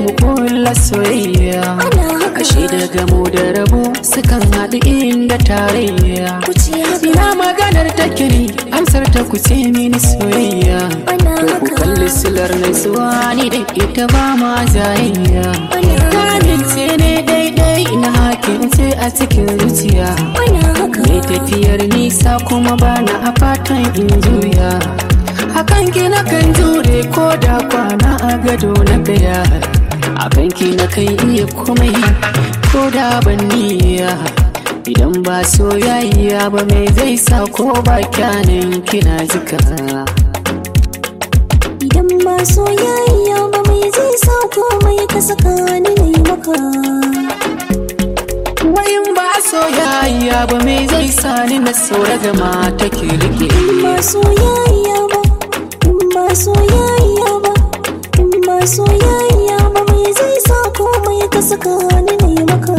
mu kulla soyayya Ana haka. ashe daga mu da rabu sukan haɗu inda tarayya ku ce haka ina maganar take ne amsar ta ku ce mini soyayya Ana to ku haka. kalli silar nutsuwa ni da ita ba ma jayayya Ana haka. Kamince ne daidai na hakin ce a cikin zuciya ana haka Mai tafiyar nisa kuma bana a fatan in juya Hakan ki na kan jure ko da kwana a gado na gaya Akan ki na kan iya komai ko da ban niyya Idan ba soyayya ba mai zai sa ko ba kyanin kina jika idan ba soyayya ba mai zai sa komai ka saka ni na yi maka Wayin ba soyayya ba mai zai sa ni na saura gama take rike ba soyayya ba in ba soyayya ba in ba soyayya ba mai zai sa komai ka saka ni na yi maka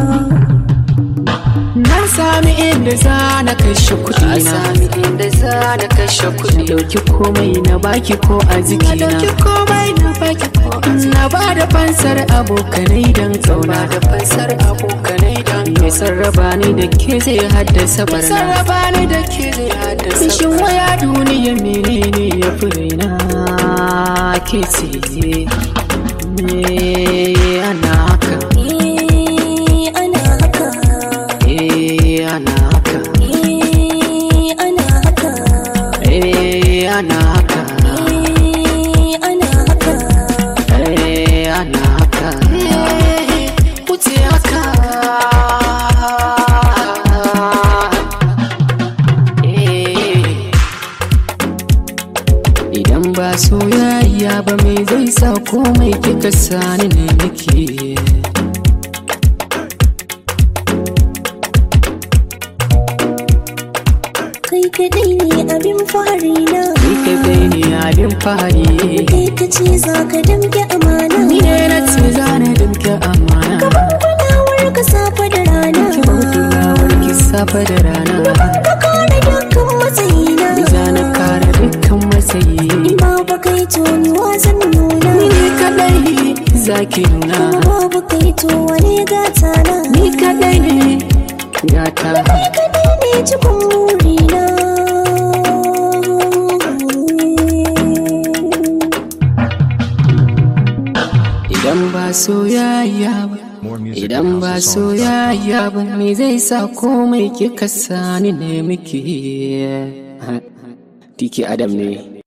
Na sami inda za na kashe kuɗi na sami inda za na kashe kuɗi Dauki komai na baki ko a jiki na dauki komai na baki ko a Na ba da fansar abokanai don kauna da fansar abokanai don kauna Mai sarraba ni da ke zai haddasa barna sarraba ni da ke zai haddasa barna Shin waya duniya menene ya fi raina ke ce Eh, ana haka eh ana haka Eh, ana haka eh ana haka Eh, ana haka eh ana haka Eh, ana haka Eh, wuce haka Eh. Idan ba soyayya ba me zai sa komai kika sani ne nake kai kadai ne abin fari na Ni kai bai ne abin fari kai ka ce za ka damke amana Ni ne na ce zane dimke amana kulawar ka safa da rana Ki bauta warki safa da rana ka kare dukkan matsayina Za na kare dukkan matsayi in babu kai to ni wasan nuna Ni ne kadai zaki nuna kuma babu kai to wani gata na Ni kadai ne gata kai kadai ne cikin burina Idan ba soyayya ba More music Idan at ba houseofsongs.com. soyayya ba me zai sa komai kika sani ne miki Tiki Adam ne